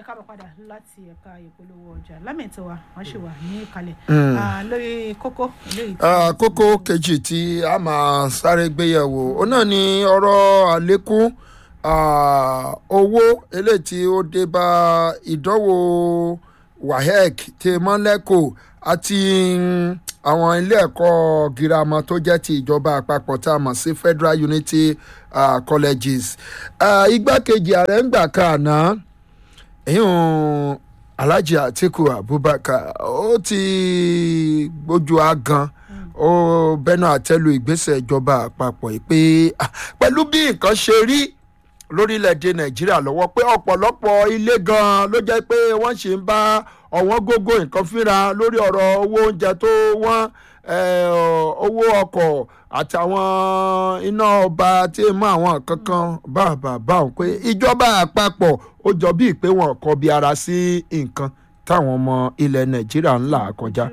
ẹ káàbọ̀ padà láti ẹ̀ka ìpolówó ọjà lámìtọ́ wa wọ́n ṣì wà ní ìkàlẹ̀ Mm. Ah, lórí kókó eléyìí tí- Ah, kókó kejì tí a máa sáré gbéyẹ̀wò ó náà ni ọ̀rọ̀ àlékún ah, owó eléyìí tí ó dé bá ìdánwò wahec tí mọ́lẹ́kọ̀ àti mm, àwọn ilé ẹ̀kọ́ girama tó jẹ́ ti ìjọba àpapọ̀ tá a mọ̀ sí federal unity ah, colleges Ah, igbákejì ààrẹ ń gbà kan àná èyàn alhaji atiku abubakar ó ti gbójú agan ó bẹnu àtẹ́lu ìgbésẹ̀ ìjọba àpapọ̀ yìí pé ah, pẹ̀lú bí nǹkan ṣe rí lórílẹ̀‐èdè nàìjíríà lọ́wọ́ pé ọ̀pọ̀lọpọ̀ ilé gan-an ló jẹ́ pé wọ́n sì ń bá ọ̀wọ́n gógó nǹkan fínra lórí ọ̀rọ̀ owó oúnjẹ tó wọ́n eh, owó ọkọ̀ àtàwọn iná ọba tí mú àwọn kankan bàbà báwọn pé ìjọba àpapọ̀ ó jọ bíi pé wọn kọ bí ara sí nǹkan táwọn ọmọ ilẹ̀ nàìjíríà ń là kọjá.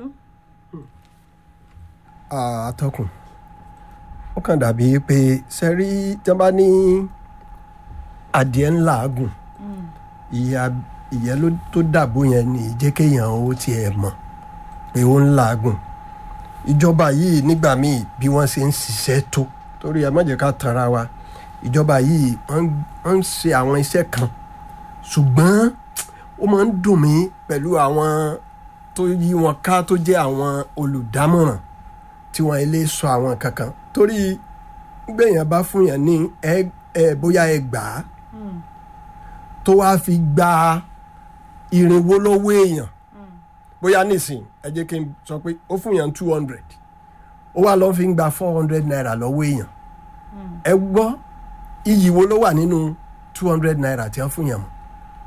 àtọkùn ó kàn dàbí pé sẹ́rí tí wọ́n bá ní adìẹ ńlá gùn ìyá ìyẹn ló tó dàbò yẹn ní jẹ́ kéèyàn ó tiẹ̀ mọ̀ pé ó ń làágùn ìjọba yìí nígbà míì bí wọ́n ṣe ń ṣiṣẹ́ tó torí ẹ má jẹ́ ká tanra wa ìjọba yìí wọ́n ń- wọ́n ń ṣe àwọn iṣẹ́ kan ṣùgbọ́n ó máa ń dùn mí pẹ̀lú àwọn tó yí wọn ká tó jẹ́ àwọn olùdámọ̀ràn tí wọ́n ilé sọ àwọn kankan torí gbẹ̀yàn bá fún yàn ní ẹ ẹ bóyá ẹ gbà á tó wáá fi gba irinwó lọ́wọ́ èèyàn bóyá nísìn ẹ jẹ́ kí n sọ pé ó fún yàn two hundred ó wá lọ́ọ́ fi ń gba four hundred naira lọ́wọ́ èèyàn ẹ gbọ́ iyì wo ló wà nínú two hundred naira tí wọ́n fún yàn mọ́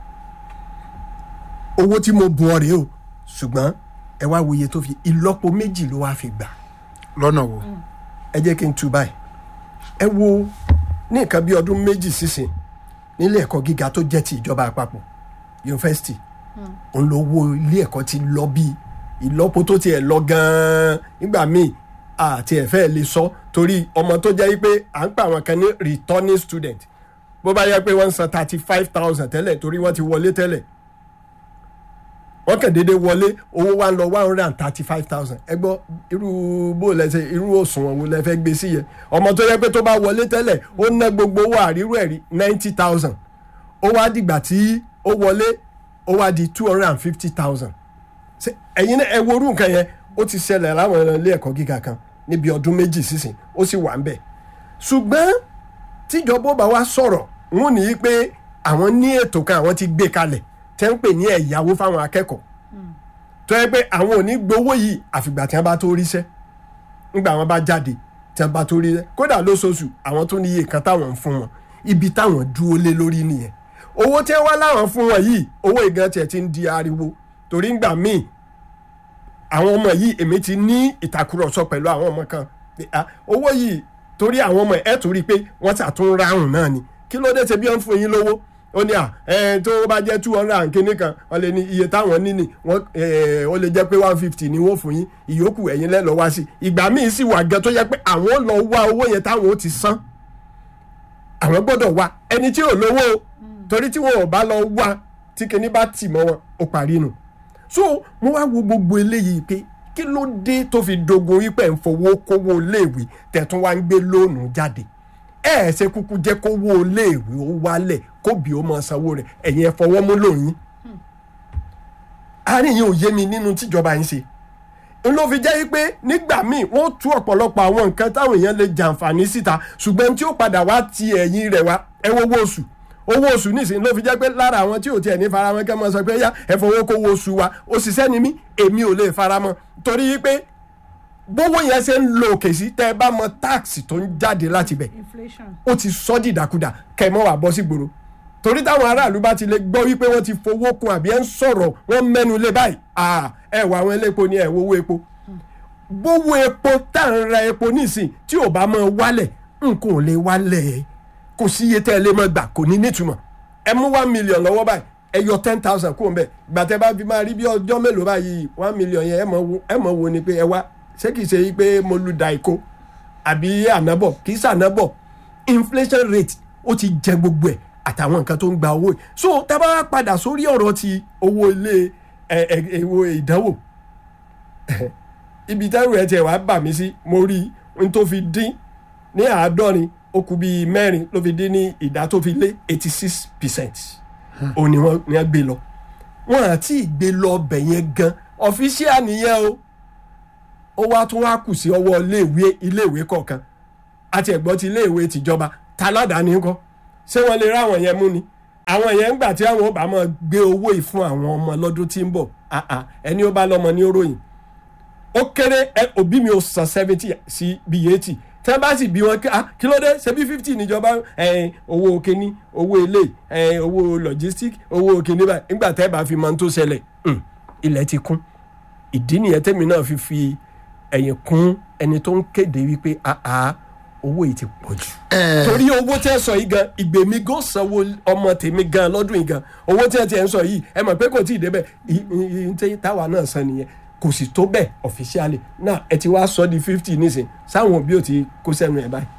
owó tí mo bu ọ rèé o ṣùgbọ́n ẹ wá wo iye tó fi ìlọ́po méjì ló wá fi gbà lọ́nà wo. ẹ jẹ́ kí n tu báyìí ẹ wo ní nǹkan bí ọdún méjì sísìn nílé ẹ̀kọ́ gíga tó jẹ́ ti ìjọba àpapọ̀ yunifásitì òun ló wo ilé ẹ̀kọ́ ti lọ bí ìlọ́po tó tiẹ̀ lọ gan-an nígbà míì àti ẹ̀fẹ́ lè sọ torí ọmọ tó jẹ́ pé à ń pa àwọn kan ní returning student bó bá yẹ pé wọ́n ń san thirty five thousand tẹ́lẹ̀ torí wọ́n ti wọlé tẹ́lẹ̀ wọ́n kàn déédéé wọlé owó wa ń lọ one hundred and thirty five thousand ẹ gbọ́ irú bó lẹ́sẹ̀ irú òṣùwọ̀n wo lẹ fẹ́ gbé sí yẹn ọmọ tó yẹ pé tó bá wọlé tẹ́lẹ̀ ó ná gbogbo owó àrírú ẹ̀rí ninety thousand ó wá dìgbà tí ó wọlé ó wá di two hundred and fifty thousand ẹ̀yin náà ẹ wo orú nǹkan yẹn ó ti ṣẹlẹ̀ láwọn ilé ẹ̀kọ́ gíga kan níbi ọdún méjì sísìn ó sì wà ń bẹ̀ ṣùgbọ́n tíjọba ó bá wá sọ̀rọ̀ wọn ní í pé àwọn ní ètò kan àwọn ti gbé kalẹ̀ tẹ́ ń pè ní ẹ̀yáwó fáwọn akẹ́kọ̀ọ́ tó yẹ pé àwọn ò ní gbowó yìí àfìgbà tí wọ́n bá tó ríṣẹ́ nígbà wọn bá jáde tí wọ́n bá tó ríṣẹ́ kódà lóṣooṣù àwọn tó ní iye kan táwọn ń fún wọn ibi táwọn dúró lé lórí nìyẹn owó tí wọ́n wá láwọn fún wọn yìí owó ìgan tiẹ̀ ti ń di ariwo torí ńgbà míì àwọn ọmọ yìí èmi ti ní ìtàkùrọ̀sọ pẹ̀lú àwọn ọmọ kan pé, ah, owó yìí torí àwọn ọmọ ẹ̀ tó rí i pé wọ́n ṣàtún ráhùn náà ni kí ló dé ṣe bí wọ́n ń fún yín lówó ó ní à ẹ tó bá jẹ́ two hundred and kínní kan wọ́n lè ní iye táwọn níní wọ́n ẹ ó lè jẹ́ pé one fifty ni wọ́n fún yín ìyókù ẹ̀yin lẹ́lọ́ wá sí ìgbà míì sì wà gan tó yẹ pé àwọn lọ wá owó yẹn táwọn ó ti san àwọn gbọ́dọ̀ wá ẹni tí ò lówó o, torí tí wọn ò bá lọ wá tí kinní bá tì mọ́ wọn ó parí nù so mo wá wo gbogbo eléyìí pé kí ló dé tó fi dogun wípé ń fowó kówó léèwé tẹ̀tún wá ń gbé lóònù jáde ẹ ẹ ṣe kúkú jẹ́ kówó léèwé ó wálẹ̀ kóbi ó máa sanwó rẹ̀ ẹ̀yin ẹ fọwọ́ mú lóyún àárín yìí ò yé mi nínú tíjọba ń ṣe n ló fi jẹ́ pé nígbà míì wọ́n tú ọ̀pọ̀lọpọ̀ àwọn nǹkan táwọn èèyàn lè jàǹfààní síta ṣùgbọ́n tí ó padà wá ti ẹ̀yìn rẹ̀ wá ẹ wo owó oṣù owó oṣù nísìnyí ló fi jẹ́ pé lára àwọn tí ò tiẹ̀ ní faramọ́ kẹ́ mọ́ sọ pé yá ẹ fowó kówó oṣù wa òṣìṣẹ́ ni mí èmi ò lè faramọ́ torí pé bówó yẹn ṣe ń lo òkè sí tẹ́ ẹ bá mọ táàsì tó ń jáde láti bẹ̀ inflation ó ti sọ dìdàkudà kẹmọ́ wà bọ́ sí gbòòrò torí táwọn aráàlú bá ti lè gbọ́ wípé wọ́n ti fowó kun àbí ẹ̀ ń sọ̀rọ̀ wọ́n mẹ́nu lé báyìí à ẹ wà àwọn elépo ni ẹ wo owó epo bówó epo tá à ń ra epo nísìn tí ò bá máa wálẹ̀ nǹkan ò lè wálẹ̀ kò sí iye tẹ́ ẹ lè máa gbà kò ní nítumọ̀ ẹ mú one million lọ́wọ́ báyìí ẹ yọ ten thousand kúrò mbẹ gbàtẹ́ bá fi máa rí bí ọjọ́ mélòó báyìí one million yẹn ẹ mọ̀ wo ẹ mọ̀ wo ni pé ẹ wá ṣé kìí ṣe pé mo lu daiko àbí ànábọ̀ kìí ṣànábọ̀ inflation rate ó ti jẹ gbogbo ẹ̀ àtàwọn nǹkan tó ń gba owó yìí so tá a bá wá padà sórí ọ̀rọ̀ ti owó ilé ẹ ẹ owó ìdánwò ibi tẹ́rù ẹ̀ tiẹ̀ wá bà mí sí mo rí n tó fi dín ní àádọ́rin ó kù bíi mẹ́rin ló fi dín ní ìdá tó fi lé eighty six percent òun ni wọ́n ní wọ́n gbé lọ wọ́n àti ìgbé lọ ọbẹ̀ yẹn gan ọ̀fíṣíà nìyẹn o ó wá tún wá kù sí ọwọ́ iléèwé iléèwé kọ̀ọ̀kan àti ẹ̀gbọ́n ti iléèwé tìjọba taládàáni ńkọ́ ṣé wọ́n lè ráwọn yẹn mú ni àwọn yẹn ń gbà tí àwọn ò bá máa gbé owó yìí fún àwọn ọmọ lọ́dún tí ń bọ̀ ah ah, ẹni ó bá lọ́mọ ní oròyìn ó kéré ẹ òbí mi ò san seventy sí bíi eighty tẹ́ bá sì bí wọn kí ah kí ló dé ṣe bí fifty níjọba ẹ owó kínní owó ilé ẹ owó logistic owó kínní báyìí nígbà tẹ́ bá fi máa ń tó ṣẹlẹ̀ hmm, ilẹ̀ ti kún ìdí nìyẹn tẹ́mi náà fi fi ẹ̀yìn kún ẹni tó ń kéde wípé ah ah owó yìí ti pọ̀ jù ẹ torí owó tẹ́ sọ yìí gan ìgbèmí gan sanwó ọmọ tèmi gan lọ́dún yìí gan owó tẹ́ tiẹ̀ ń sọ yìí ẹ mọ̀ pé kò tí ì débẹ̀ ì- ì- ì- tẹ́ táwa náà san nìyẹn kò sì tó bẹ́ẹ̀ officially náà ẹ ti wá sọ di fifty nísìn sáwọn òbí ò ti kó sẹ́nu ẹ̀ báyìí.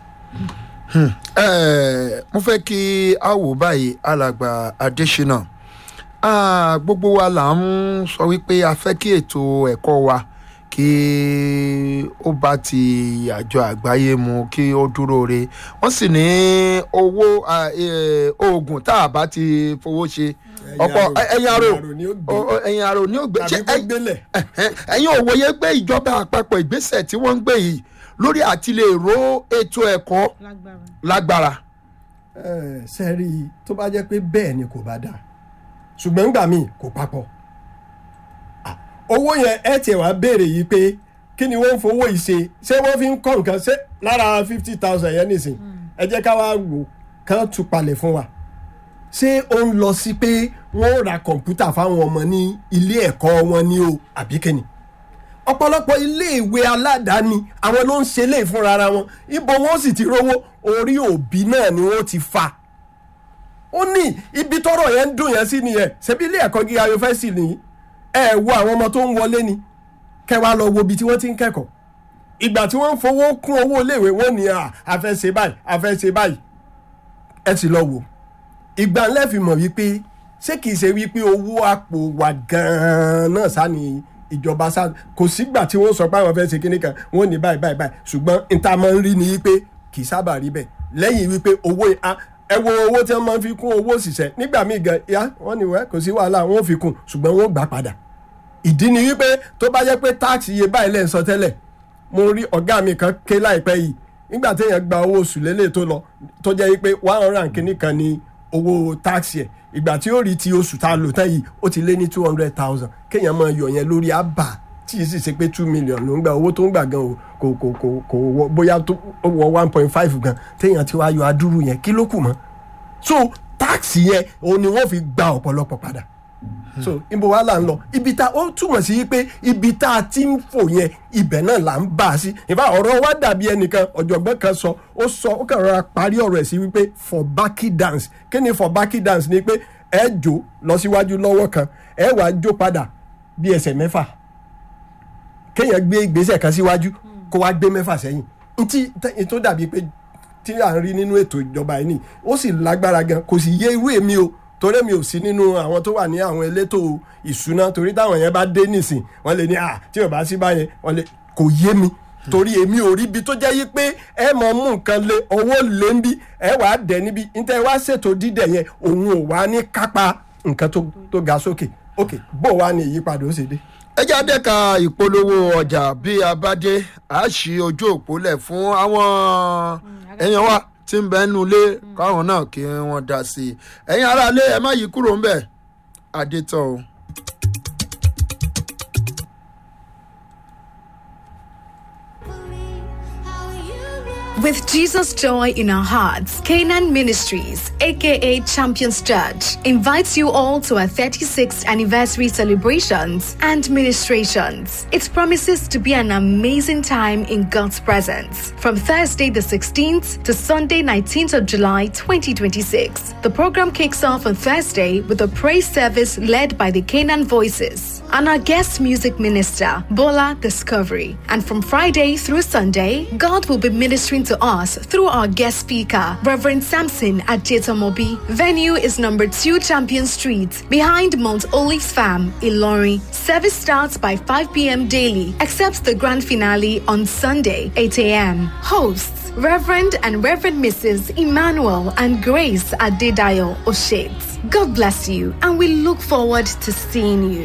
ẹ mo fẹ́ kí a wò báyìí alàgbà adésínà Ah, gbogbo wa là ń sọ wípé a fẹ́ kí ètò ẹ̀kọ́ wa kí ó bá ti àjọ àgbáyé mu kí ó dúró re wọ́n sì ní owó ah, eh, oògùn tá a bá ti fowó ṣe ọ̀pọ̀ ẹ̀yin arò ni ó gbé o- o- ẹ̀yin arò ní ògbé tàbí kó gbélẹ̀. ẹ̀yin òwòye pé ìjọba àpapọ̀ ìgbésẹ̀ tí wọ́n ń gbé yìí lórí àti lè ró ètò ẹ̀kọ́ lágbára. lágbára. ẹ ṣe rí i tó bá jẹ́ pé bẹ́ẹ̀ ni kò bá dáa ṣùgbọ́n nígbà míì kò papọ̀ Ah, owó yẹn ẹ tiẹ̀ wá béèrè yìí pé kí ni wọ́n ń fowó yìí ṣe ṣé wọ́n fi ń kọ́ nǹkan ṣé lára fifty thousand yẹn nìsín ẹ jẹ́ ká wá wò kán tún palẹ̀ fún wa ṣé ó ń lọ sí pé wọ́n ó ra kọ̀ǹpútà fáwọn ọmọ ní ilé ẹ̀kọ́ wọn ní o àbí kíni ọ̀pọ̀lọpọ̀ iléèwé aládàáni àwọn ló ń ṣe lè fúnra ara wọn ibo wọn sì ti rówó orí òbí náà ni wọn ti fa ó ní ibi tọrọ yẹn ń dùn yẹn sí nìyẹn ṣebí ilé ẹ̀kọ́ gíga yunifásitì nìyí ẹ wo àwọn ọmọ tó ń wọlé ni kẹwàá lọ wo ibi tí wọ́n ti ń kẹ́kọ̀ọ́ ìgbà tí wọ́n ń fowó kún owó iléèwé wọn ni à a fẹ́ ṣe báyìí a fẹ́ ṣe báyìí ẹ sì lọ wò ìgbà ńlẹ́ fi mọ̀ wípé ṣé kìí ṣe wípé owó àpò wà gan-an náà sá ni ìjọba sá kò sígbà tí wọ́n sọ pé àwọn fẹ́ ṣe kíní kan wọ́n ní báyìí báyìí báyìí ṣùgbọ́n níta máa ń rí ni wípé kìí sábà rí bẹ́ẹ̀ lẹ́yìn wípé owó a- ẹ wo owó tí wọ́n máa ń fi kún owó òṣìṣẹ́ nígbà míì gan ya wọ́n ní wẹ́ kò sí wàhálà wọ́n ò fi kún ṣùgbọ́n wọ́n gbà padà ìdí ni wípé tó bá jẹ́ pé táàkì iye báyìí lẹ́ ń sọ tẹ́lẹ̀ mo rí ọ̀gá mi kan ké láìpẹ́ yìí nígbà téèyàn gba owó oṣù lélẹ̀ tó lọ tó jẹ́ wípé one hundred and kìíní kan ni owó táàkì ẹ̀ ìgbà tí ó rí ti oṣù tá a lò tán yìí ó ti lé ní two hundred thousand kéèyàn máa yọ yẹn lórí àbá tí yìí sì ṣe pé two million ló ń gba owó tó ń gbà gan o kò kò kò kò wọ bóyá tó ó wọ one point five gan téèyàn ti wá yọ adúrú yẹn kí ló kù mọ́ so táàkì yẹn òun ni wọ́n fi gba ọ̀pọ̀lọpọ̀ padà so ibo wa là ń lọ ibi tá ó túmọ̀ sí pé ibi tá a ti ń fò yẹn ibẹ̀ náà là ń bá a sí ìfà ọ̀rọ̀ wa dàbí ẹnìkan ọ̀jọ̀gbọ́n kan sọ ó sọ ó kàn rọra parí ọ̀rọ̀ ẹ̀ sí wípé for backy dance kí ni for backy dance ni pé ẹ jó lọ síwájú lọ́wọ́ kan ẹ wàá jó padà bí ẹsẹ̀ mẹ́fà kéèyàn gbé ìgbésẹ̀ kan síwájú kó wá gbé mẹ́fà sẹ́yìn ntí tẹ́- tó dàbí pé tí à ń rí nínú ètò ìjọba yìí ni ó sì lágbára gan kò sì yé irú èmi o torí mi ò sí nínú àwọn tó wà ní àwọn elétò ìṣúná torí táwọn yẹn bá dé nìsín wọ́n lè ní à tí ò bá sí báyẹn wọ́n lè kò yé mi torí èmi ò rí ibi tó jẹ́ yí pé ẹ mọ̀ mú nǹkan lé owó lé ń bí ẹ wà á dẹ̀ níbi níta ẹ wá ṣètò dídẹ̀ yẹn òun ò wá ní kápá nǹkan tó tó ga sókè ok bó wá ní ìyípadà ó ṣe dé. ẹ já dẹ́ka ìpolówó ọjà bí a bá dé a ṣí ojú òpó lẹ̀ fún àwọn èèyàn wa tí ń bẹ nínú ilé káwọn náà kí wọ́n dá sí i ẹ̀yin aráalé ẹ má yí kúrò ńbẹ̀ adétọ́ o. With Jesus' joy in our hearts, Canaan Ministries, aka Champions Church, invites you all to our 36th anniversary celebrations and ministrations. It promises to be an amazing time in God's presence. From Thursday the 16th to Sunday 19th of July 2026. The program kicks off on Thursday with a praise service led by the Canaan Voices and our guest music minister, Bola Discovery. And from Friday through Sunday, God will be ministering to to us through our guest speaker, Reverend Samson Ajetomobi. Venue is number 2 Champion Street, behind Mount Olives Farm, Ilori. Service starts by 5 p.m. daily, except the grand finale on Sunday, 8 a.m. Hosts Reverend and Reverend Mrs. Emmanuel and Grace Adedayo Oshets. God bless you, and we look forward to seeing you.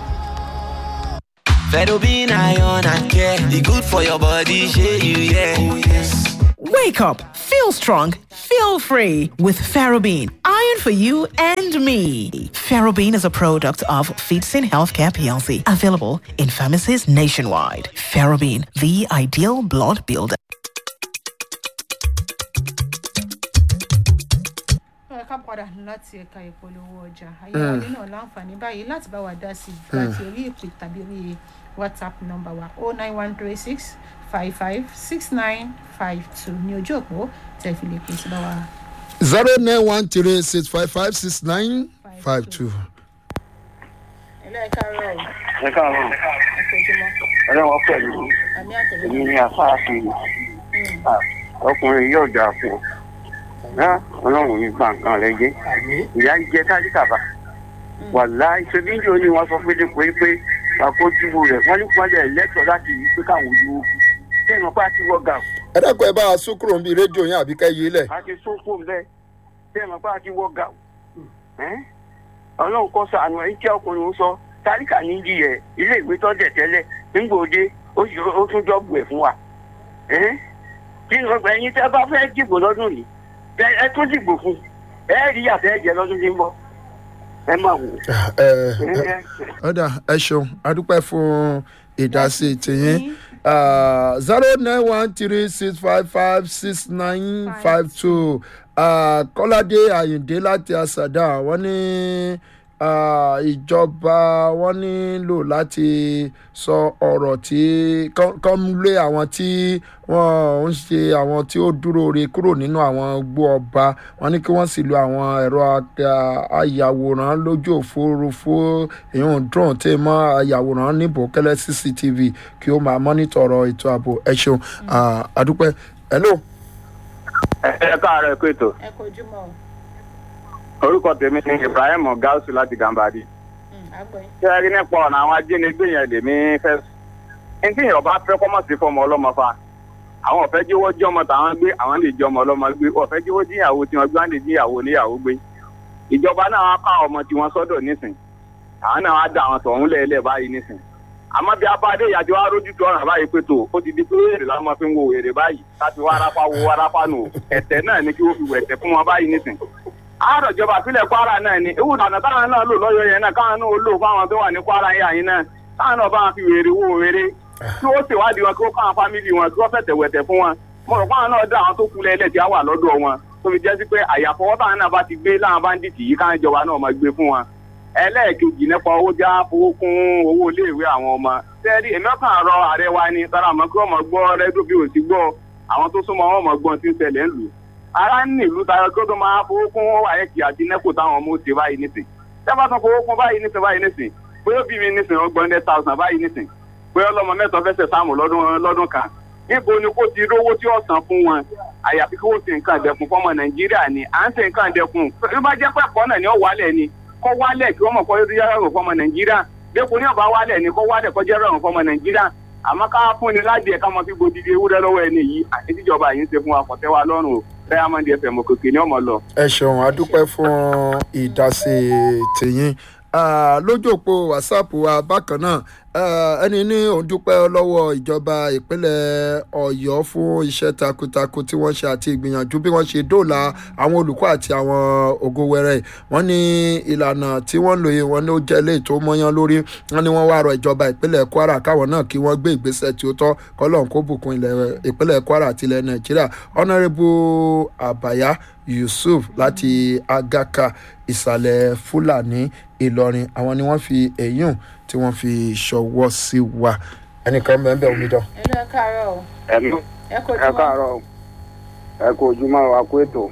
Fedobin iron and care. The good for your body, share you, yeah. Oh, yes. Wake up, feel strong, feel free with Ferrobin. Iron for you and me. Ferrobin is a product of Feetsin Healthcare PLC, available in pharmacies nationwide. Ferrobin, the ideal blood builder. ẹ ká padà láti ẹ̀ka ìpolówó ọjà ayéwọlé náà láǹfààní báyìí láti bá wa dá sí i láti orí ìpè tàbí orí whatsapp nọ́mbà wa o nine one three six five five six nine five two ní ojú òpó tẹ̀ fi lè pè sí bá wa. zero nine one three six five five six nine five two. ẹ̀lẹ́ ẹ̀ka rẹ̀ ẹ káàárọ̀ ẹ̀kọ́júmọ́ ọlọ́wọ́ pẹ̀lú àmì èmi àtẹ̀lẹ́ ní afáàfin ọkùnrin yóò dà fún ọ ọlọ́run ní gbà nǹkan rẹ jẹ́ ìyá ń jẹ tálíkà bá wàlá ìṣèbíjì ni wọ́n sọ pé pé pé àkójúbù rẹ̀ wọ́n ní pọ́nlẹ̀ lẹ́tọ̀ọ́ láti rí pé káwọn ojú ogun bẹ́ẹ̀ mọ̀ pé a ti wọ́ gà ẹ dákun ẹ bá a sún kúrò níbi rédíò yín àbí kẹ́ yí lẹ̀. a ti sún fún bẹ́ẹ̀ bẹ́ẹ̀ mọ̀ pé a ti wọ́ gà ọlọ́run kọ́ sànù ẹ̀ jẹ́ ọkùnrin ó sọ tálíkà ní ìdí ẹ̀ ilé ìwé tó dẹ̀ tẹ́lẹ̀ nígbòde ó sì ó tún jọ́bù ẹ̀ fún wa kí ni ọgbà ẹyin tẹ́ bá fẹ́ dìbò lọ́dún yìí ẹ ẹ tún dìbò fún ẹ rí àtẹ ẹ̀jẹ̀ lọ́dún tí ń bọ̀ ẹ máa wò. ẹ ẹ ọ̀dà ẹ ṣeun adúpẹ́ fún ìdásí tìyín zero nine one three six five five six nine five two kọ́ládé àyìndé láti àṣàdá wọ́n ní ah, ìjọba wọ́n nílò láti sọ ọ̀rọ̀ tí kán lé àwọn tí wọ́n ń ṣe àwọn tí ó dúró re kúrò nínú àwọn gbó ọba wọ́n ní kí wọ́n sì lo àwọn ẹ̀rọ a- ayàwòrán lójú òfurufú èèyàn drone tí mọ́ ayàwòrán níbò kẹ́lẹ́ cctv kí ó máa mọ́nítọ̀ ọ̀rọ̀ ètò ààbò ẹ ṣeun Ah, adúpẹ́ hello. ẹ káàárọ̀ ẹ kó ètò ẹ̀kọ́júmọ́ o orúkọ tèmi ni ibrahim gausu láti gambadi àgbẹ̀ ṣé ẹ rí nípa ọ̀nà àwọn ajínigbé yẹn lèmi fẹ́ ẹni tí èèyàn bá fẹ́ kọ́mọ̀ sí fọmọ ọlọ́mọ fa àwọn ọ̀fẹ́ jíwọ́ jí ọmọ tàwọn gbé àwọn lè jí ọmọ ọlọ́mọ gbé ọ̀fẹ́ jíwọ́ jí ìyàwó tí wọ́n gbé wọn lè jí ìyàwó oníyàwó gbé ìjọba náà wá ká ọmọ tí wọ́n sọ́dọ̀ nísìn àwọn náà wá dá àwọn tọ̀hún lẹ́ẹ̀lẹ́ báyìí nísìn àmọ́ bí abáde ìyàjọ́ wa rójú tó ọ̀ràn báyìí pé tó ó ti di pé èrè la máa fi ń wo èrè báyìí láti wá arápá wo arápá nù ẹ̀tẹ̀ náà ni kí wọ́n fi wẹ̀tẹ̀ fún wọn báyìí nísìn àárọ̀ ìjọba ìpínlẹ̀ kwara náà ni ewu ìlànà táwọn náà lò lọ́yọ̀ yẹn náà káwọn náà ó lò fáwọn tó wà ní kwara yẹn àyín náà káwọn náà bá wọn fi wèrè wo wèrè kí wọ́n ṣèwádìí wọn kí wọ́n káwọn fámìlì wọn kí wọ́n fẹ̀tẹ̀ wẹ̀tẹ̀ fún wọn mo rò káwọn náà dá àwọn tó kú lẹ́lẹ̀ tí a wà lọ́dọ̀ wọn tó fi jẹ́ sí pé àyàfọwọ́ táwọn náà bá ti gbé láwọn báńdíìtì yìí káwọn ìjọba náà máa gbé fún wọn ẹlẹ́ẹ̀kejì nípa owó já fowó kún owó iléèwé àwọn ọmọ tẹ́lí èmi ọkàn rọ ààrẹ wa ni tọ́ra àmọ́ kí wọ́n mọ̀ gbọ́ rẹ́díò bí ò sí gbọ́ àwọn tó súnmọ́ wọn mọ̀ gbọ́n tí ń ṣẹlẹ̀ ń lù ara ń ní ìlú tayọ kí ó tó máa fowó kún àyẹ̀kì àti nẹ́kò táwọn ọmọ ó ṣe báyìí nísìn tẹ́fà tán fowó kún báyìí nísìn báyìí nísìn bóyá ó bí mi nísìn ọgbọ̀n hundred thousand báyìí nísìn bóyá ọlọ́mọ mẹ́sàn fẹsẹ̀ sáàmù lọ́dún lọ́dún kan níbo ni kò ti rówó tí ó san fún wọn àyàfi kí wọ́n ṣe nǹkan ìdẹ̀kùn fọmọ nàìjíríà ni à ń ṣe nǹkan ìdẹ̀kùn bí bá jẹ́ pẹ̀kọ́ náà ni ó wálẹ̀ ni kọ́ wálẹ̀ kí wọ́n mọ̀ kọ́ yóò rọrùn fọmọ nàìjíríà dẹ́kun ní ọ̀bá wálẹ̀ ni kọ́ wálẹ̀ kọ́ jẹ́ rọrùn fọmọ nàìjíríà àmọ́ ká fún ni láti ẹ̀ka mọ́ fi gbòdìdì ewúrẹ́ lọ́wọ́ ẹni yìí àti tíjọba yìí ń ṣe fún wa kọ̀tẹ́ wa lọ́rùn o diamond fm òkèké ní ọmọ lọ. ẹ ṣeun adúpẹ́ fún ìdásí tìyín Ah, lójú òpó whatsapp wa bákan náà ah, ẹni ní òun dúpẹ́ lọ́wọ́ ìjọba ìpínlẹ̀ ọ̀yọ́ fún iṣẹ́ takuntakun tí wọ́n ṣe àti ìgbìyànjú bí wọ́n ṣe dóòlà àwọn olùkọ́ àti àwọn ògo wẹrẹ wọ́n ní ìlànà tí wọ́n lò yìí wọ́n ní ó jẹ́ ilé tó mọ́yán lórí wọ́n ní wọ́n wá rọ ìjọba ìpínlẹ̀ kwara káwọn náà kí wọ́n gbé ìgbésẹ̀ tí ó tọ́ kọ́lọ́n kó bùkún ilẹ̀ ìpínlẹ̀ kwara àti ilẹ̀ nàìjíríà honourable àbáyá yusuf láti agaka ìsàlẹ̀ fúlàní ìlọrin àwọn ni wọ́n fi èyún tí wọ́n fi ṣọwọ́ sí wa ẹnìkan bẹ́ẹ̀ bẹ́ẹ̀ omidan. ẹ̀lú ẹ̀ káàárọ̀ o ẹ̀mí ẹ ẹ̀kọ́júmọ́ káàárọ̀ ẹ kò ojúmọ́ wa kó ètò.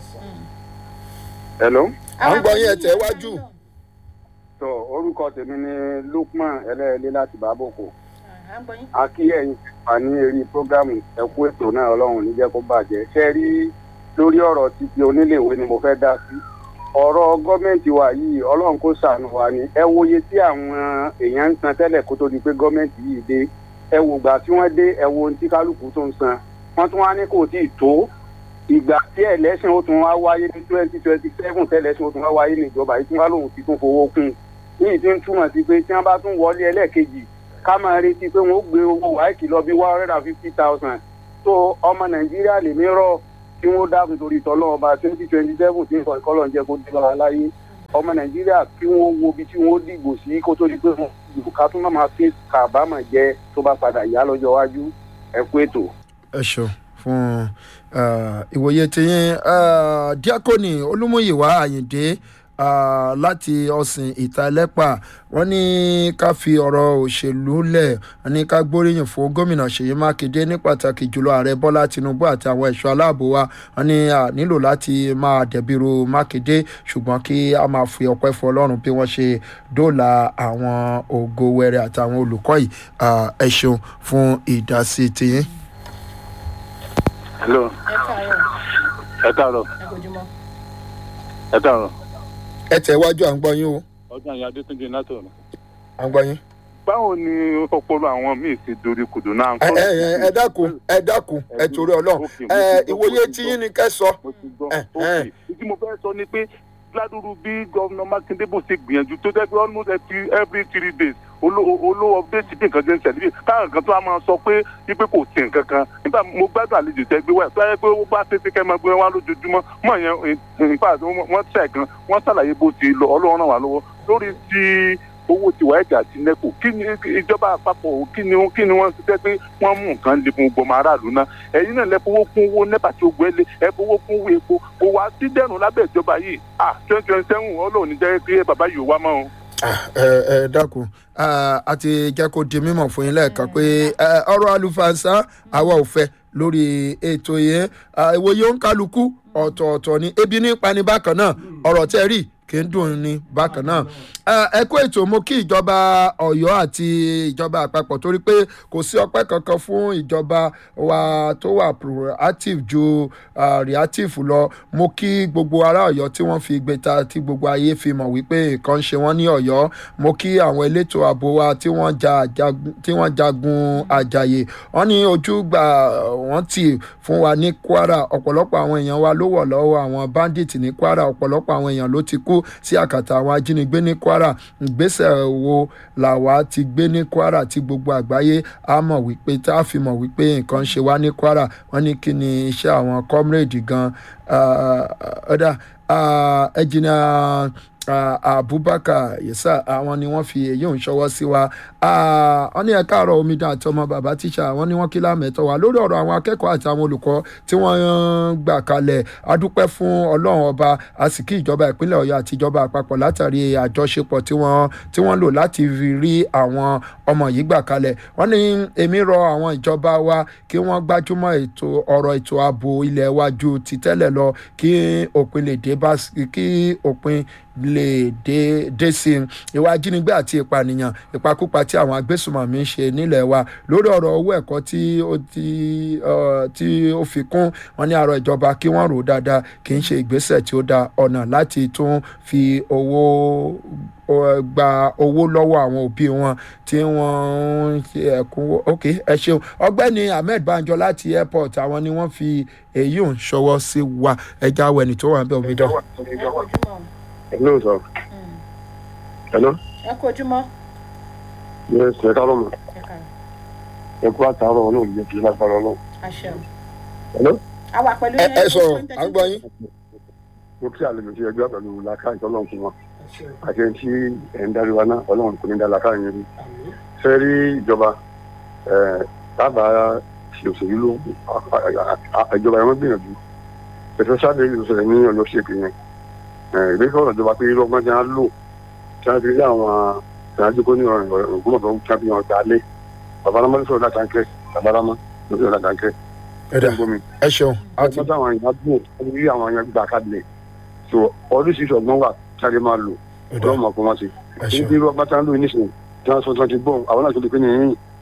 hello à ń gbọ́ yín ẹ̀ tẹ̀ wájú. tó orúkọ tèmi ni lukman ẹlẹ́ẹ̀lẹ́ láti bàbòkò à ń gbọ́ yín. a kí ẹ̀yin wà ní eré prógámù ẹ̀kú ètò náà ọlọ́run ní jẹ́ kó bàjẹ́ ṣe rí lórí ọ̀rọ̀ títí oníléèwé ni mo fẹ́ dá sí ọ̀rọ̀ gọ́ọ̀mẹ̀ntì wa yìí ọlọ́run kó ṣàánú wa ni ẹ wòye tí àwọn èèyàn ń san tẹ́lẹ̀ kó tó di pé gọ́ọ̀mẹ̀ntì yìí dé ẹ wò gbà tí wọ́n dé ẹ wo ohun tí kálukú tó ń san wọ́n tún wá ní kò tí ì tó ìgbà tí ẹlẹ́sìn ó tún wá wáyé ní twenty twenty seven tẹ́lẹ̀sìn ó tún wá wáyé ní ìjọba yìí tí wọ́n lòun ti tún fowó kún un yìí ti ń túmọ̀ sí pé tí wọ́n bá tún wọlé ẹlẹ́ẹ̀kejì ká máa retí pé wọ́n ó gbé owó wáìkì lọ bí one hundred and fifty thousand tó ọmọ nàìjíríà lè mí rọ kí wọ́n dákun torí tọ́lọ́ ọba twenty twenty seven tí nǹkan ìkọlọ̀ ń jẹ́ kó dé bá wa láyé ọmọ nàìjíríà kí wọ́n wo ibi tí wọ́n dìgbò sí kó tó di pé wọ́n dìbò ká tún máa fi kàbámọ̀ jẹ tó bá padà yá lọ́jọ́ iwájú ẹ kú ètò. ẹ ṣeun fún ah, ìwòye tiyín ah, díákònì olúmúyìwá àyìndé ah, láti ọ̀sìn ìta ẹlẹ́pà wọ́n ní ká fi ọ̀rọ̀ òṣèlú lẹ̀ wọ́n ní ká gbóríyìn fún gómìnà ṣèyí mákindé ní pàtàkì jùlọ ààrẹ bọ́lá tinubu àti àwọn ẹ̀ṣọ́ aláàbò wa wọ́n ní a nílò láti máa dẹ̀bìrú mákindé ṣùgbọ́n kí a máa fi ọpẹ́ fún ọlọ́run bí wọ́n ṣe dóòlà àwọn ògo wẹrẹ àtàwọn olùkọ́ yìí Ah, ẹ ṣeun fún ìdásí tiyín. hello ẹ káàárọ̀ ẹ káàárọ̀ ẹ kojúmọ́. ẹ káàárọ̀ ẹ tẹ̀ wájú à ń gbọ́ yín o ọdún àyà adétúnjì látọ̀ à ń gbọ́ yín. báwo ni ọpọlọ àwọn míì ti dorí kodò náà. ẹ ẹ ẹ ẹ dákun ẹ dákun ẹ torí ọlọ́run ẹ ìwòye tiyín ni kẹ́ sọ. mo ti gbọ́ ẹ, ok ẹ. ìdí mo fẹ́ sọ ni pé ládùúrú bí gómìnà mákindé bó ṣe gbìyànjú tó jẹ́ pé almost every every three days olówó update bí nǹkan ṣe ń ṣẹlẹ̀ bí káwọn kan tó a máa sọ pé wípé kò sí nǹkan kan nígbà mo gbádùn àlejò tẹ gbé wá tó yẹ pé ó bá ṣe é ṣe kẹ́ máa gbé wá lójoojúmọ́ mọ̀ yẹn nípa wọ́n tẹ̀ gan wọ́n ṣàlàyé bó ti lọ ọlọ́run ràn wá lọ́wọ́ lórí ti owó ti wà ẹ̀jà àti nẹ́kò kí ni ìjọba àpapọ̀ kí ni kí ni wọ́n ti fẹ́ pé wọ́n mú nǹkan lè fún gbọmọ aráàlú náà ẹ̀yin náà lẹ fowó kún owó nẹ́pà tí ó gbé lé ẹ fowó kún owó epo kò wá sí dẹ́rùn lábẹ́ ìjọba yìí ah twenty twenty seven ọlọ́run ní jẹ́ pé bàbá yìí ò wá mọ́ o. ẹ ẹ dákun Ah, a ti jẹ́ kó di mímọ̀ fún yín lẹ́ẹ̀kan pé eh, ọ̀rọ̀ àlùfáàṣá àwa ò fẹ́ lórí ètò yẹn Ah, ìwòye òǹkálukú ọ̀tọ̀ọ̀tọ̀ ni ebi ní pani bákan náà ọ̀rọ̀ tẹ́ rí kì í dùn ní bákan náà Ah, ẹ kó ètò mo kí ìjọba ọ̀yọ́ àti ìjọba àpapọ̀ torí pé kò sí ọpẹ́ kankan fún ìjọba wa tó wà proactive ju ah, reactive lọ mo kí gbogbo ará ọ̀yọ́ tí wọ́n fi gbé ta tí gbogbo ayé fi mọ̀ wípé nǹkan ń ṣe wọ́n ní ọ̀yọ́ mo kí àwọn elétò ààbò wa tí wọ́n ja jagun- tí wọ́n jagun àjàyè wọ́n ní ojú gbà wọ́n tì fún wa ní kwara ọ̀pọ̀lọpọ̀ àwọn èèyàn wa ló wọ̀ lọ́wọ́ àwọn bandit ní kwara ọ̀pọ̀lọpọ̀ àwọn èèyàn ló ti kú sí àkàtà àwọn ajínigbé ní kwara ìgbésẹ̀ wo làwa ti gbé ní kwara tí gbogbo àgbáyé á mọ̀ wípé tá a fi mọ̀ wípé nǹkan ń ṣe wá ní kwara wọ́n ní kí ni iṣẹ́ àwọn comrade gan ọ̀dà ẹ̀jìnà abubakar yesa àwọn ni wọ́n fi èyí ń ṣọwọ́ sí wa Ah, wọ́n ní ẹ̀ka àrọ̀ omidan àti ọmọ bàbá tíṣà wọ́n ní wọ́n kí lámẹ̀tọ́ wa lórí ọ̀rọ̀ àwọn akẹ́kọ̀ọ́ àti àwọn olùkọ́ tí wọ́n ń gbà kalẹ̀ adúpẹ́ fún ọlọ́run ọba a sì kí ìjọba ìpínlẹ̀ ọ̀yọ́ àti ìjọba àpapọ̀ látàrí àjọṣepọ̀ tí wọ́n tí wọ́n lò láti fi rí àwọn ọmọ yìí gbà kalẹ̀ wọ́n ní èmi rọ àwọn ìjọba wa kí wọ́n gbájúmọ́ ètò ọ̀rọ̀ ètò ààbò ilẹ̀ wa ju ti tẹ́lẹ̀ lọ kí òpin lè dé bá kí òpin lè dé dé sí i ìwà ajínigbé àti ìpànìyàn ìpakúpa tí àwọn agbésùmọ̀mí ń ṣe nílẹ̀ wa lórí ọ̀rọ̀ owó ẹ̀kọ́ tí ó ti uh, tí ó fi kún wọn ní àrò ìjọba kí wọ́n rò ó dáadáa kì í ṣe ìgbésẹ̀ tí ó da ọ̀nà láti tún fi owó ọ, gba owó lọ́wọ́ àwọn òbí wọn tí wọ́n ń ṣe ẹ̀kúnwó ok ẹ ṣeun ọgbẹ́ni ahmed banjo láti airport àwọn ni wọ́n fi èyí ò ń ṣọwọ́ sí wa ẹja wẹ̀nì tó wà ń bẹ̀ omi dán. ẹ kojúmọ́ hello sir hello ẹ kojúmọ́ yes ẹ káàárọ̀ mọ̀ ẹ káàárọ̀ ẹ kú àtàárọ̀ ọlọ́run jẹ́ kí lágbára ọlọ́run àṣẹ o. hello àwa pẹ̀lú ẹ yín, ẹ kó sọ̀rọ̀ tó ń à ń gbọ́ yín. mo kí àlejò sí ẹgbẹ́ pẹ̀lú làákàyè tọ́lọ́run fún wọn àti ẹni tí ẹ̀ ń darí wa náà ọlọ́run kò ní dá làákàyè yẹn rí fẹ́ rí ìjọba ẹ̀ dábàá ṣe òṣèlú ló ìjọba yẹn wọ́n gbìyànjú ẹ̀sọ́ sábẹ́ ìlú sọ̀rọ̀ ní ọ̀yọ́ ṣèpì yẹn ìgbésẹ̀ ọ̀rọ̀ ìjọba pé irú ọgbọ́n tí wọ́n lò tí wọ́n fi rí àwọn ìrìnàjò kó ní ògbómọ̀tò tí wọ́n fi hàn gbálẹ̀ babalámọ́ ló sọ̀rọ̀ látàkẹ́ babalámọ́ ló sọ̀rọ̀ látàkẹ́ ẹ̀dá ẹ ṣeun a ti ọgbọ́n táwọn èèyàn dùn wọ́n rí àwọn èèyàn gbà kalẹ̀ so oríṣiríṣi ọgbọ́n wà sáré máa lò ẹ̀dá ọlọ́run mọ̀ fún wọn sí ẹ ní ṣeun bí ọgbọ́n tá ń lò nísìnyí tí wọ́n sọ tí wọ́n ti bọ̀ àwọn náà tó lè pé ní yín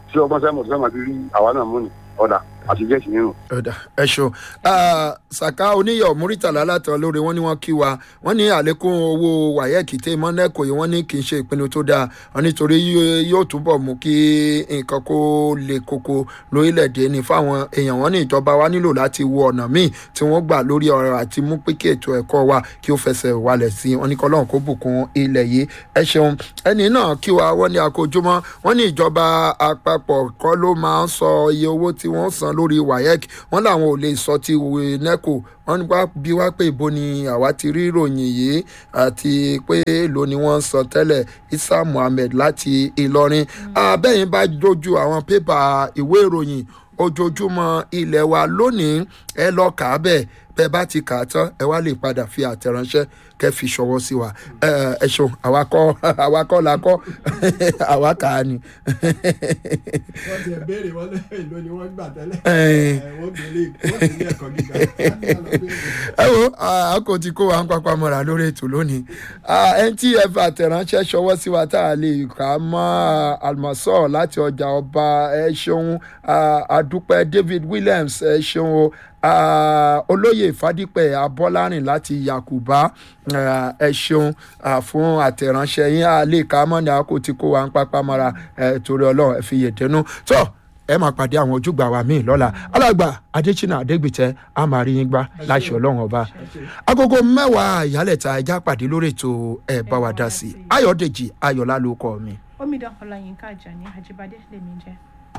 tí ọgbọ́n sẹ́mọ̀ tó fẹ́ máa fi rí àwa náà mú ni ọ̀dà àti gẹ̀ẹ́sì nínú. ọ̀dà ẹ ṣeun saka oníyọ̀ muritala látọ̀ lórí wọn ni wọ́n kí wa wọ́n ní àlékún owó wáyẹ̀kì tẹ́ mọ́nẹ́kọ̀ yìí wọ́n ní kì í ṣe ìpinnu tó dáa wọ́n nítorí yó- yóò túbọ̀ mú kí nǹkan kó le koko lórílẹ̀‐èdè ní fáwọn èèyàn wọn ní ìjọba wa nílò láti wo ọ̀nà míì tí wọ́n gbà lórí ọ̀rọ̀ àti mú pé kí ètò ẹ̀kọ́ wa kí ó fẹsẹ̀ wálẹ̀ sí i wọ́n ní kọ́lọ́n kó bùkún ilẹ̀ yìí ẹ ṣeun ẹni náà kí wa wọ́n ní akójúmọ́ wọ́n ní ìjọba àpapọ̀ kọ́ ló máa ń sọ iye owó tí wọ́n san lórí wayek wọ́n làwọn ò lè sọ ti neco wọ́n ní wá bí wá pé ìbò ni àwa ti rí ìròyìn yìí àti pé èlò ni wọ́n ń sọ tẹ́lẹ̀ isa muhammed láti ìlọrin abẹ́yìn bá dojú àwọn pépà ìwé ìròyìn ojoojúmọ́ ilẹ̀ wa lónìí ẹ lọ kà á bẹ́ẹ̀ bẹ́ẹ̀ bá ti kà á tán ẹ wá lè padà fi àtẹ̀ránṣẹ́ kẹ́ fi ṣọwọ́ sí wa ẹ ẹ ṣeun àwa kọ́ àwa kọ́ la kọ́ àwa kà á ni. wọ́n ti ẹ̀ béèrè wọ́n lẹ́yìn ló ni wọ́n gbà tẹ́lẹ̀ Ẹ̀. ẹ̀, wọ́n béèrè wọ́n sì ní ẹ̀kọ́ gíga ẹ wo a kò ti kó wa ń pápá mọ́ra lórí ètò lónìí Ah, ẹni tí ẹ fi àtẹ̀ránṣẹ́ ṣọwọ́ sí wa tá a lè kà á mọ́ almasọ́ láti ọjà ọba ẹ ṣeun Ah, adúpẹ́ david williams ẹ ṣeun o Ah, olóyè fadípẹ̀ abọ́lárìn láti yakuba Ah, ẹ ṣeun ah, fún àtẹ̀ránṣẹ́ yín a lè kà á mọ́ ni a kò ti kó wa ń pápá mọ́ra ẹ torí ọlọ́run ẹ fi yèdénú tó ẹ máa pàdé àwọn ojúgbà wa míì lọ́la alàgbà adéṣínà adégbìtẹ́ a máa rí yín gbá láṣẹ ọlọ́run ọba agogo mẹ́wàá ìyálẹ̀ta ẹja pàdé lórí ètò ẹ̀ bá wa dá sí i ayọ̀dèjì ayọ̀lá ló kọ́ mi. omidan ọláyínká ajani ajibade lèmi jẹ.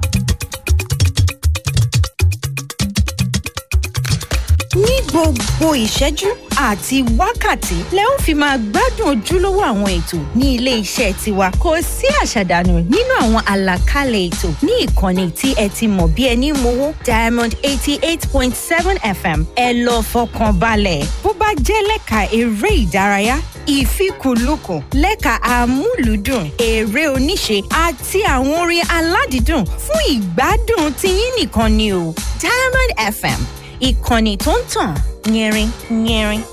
ní gbogbo ìṣẹ́jú àti wákàtí lẹ ó fi máa gbádùn ojúlówó àwọn ètò ní ilé iṣẹ́ tiwa kò sí àṣàdànù nínú àwọn àlàkalẹ̀ ètò ní ìkànnì tí ẹ ti mọ̀ bí ẹni mowó diamond eighty eight point seven fm ẹ lọ fọkàn balẹ̀ bó bá jẹ́ lẹ́ka eré ìdárayá ìfikùnlukùn lẹ́ka amúlùúdùn eré oníṣe àti àwọn orin aládìídùn fún ìgbádùn tiyín nìkan ni o diamond fm ìkànnì tó ń tàn yẹrin yẹrin.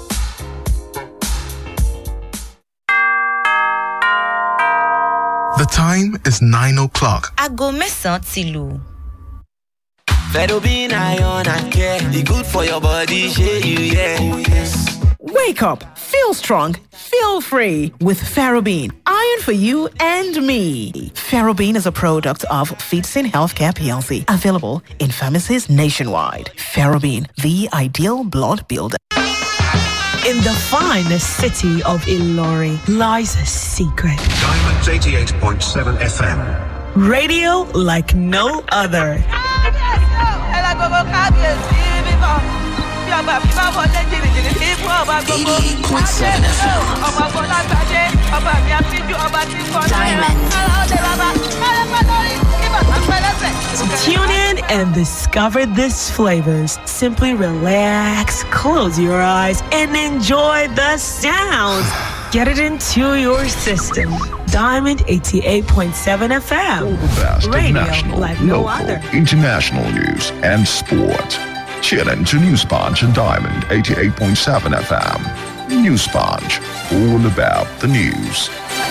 The time is 9 o'clock. aago mẹ́sàn-án ti lù. Ferrobin iron and care. The good for your body, shey you yeah. Oh, yes. Wake up, feel strong, feel free with Ferrobin, iron for you and me. Ferrobin is a product of Feedsin Healthcare PLC, available in pharmacies nationwide. Ferrobin, the ideal blood builder. In the finest city of Ilori lies a secret. Diamonds 88.7 FM. Radio like no other. Tune in and discover these flavors. Simply relax, close your eyes, and enjoy the sounds. Get it into your system. Diamond 88.7 FM. best of Radio national, like no local, other. international news and sport. Tune in to News Punch and Diamond 88.7 FM. News Punch, all about the news.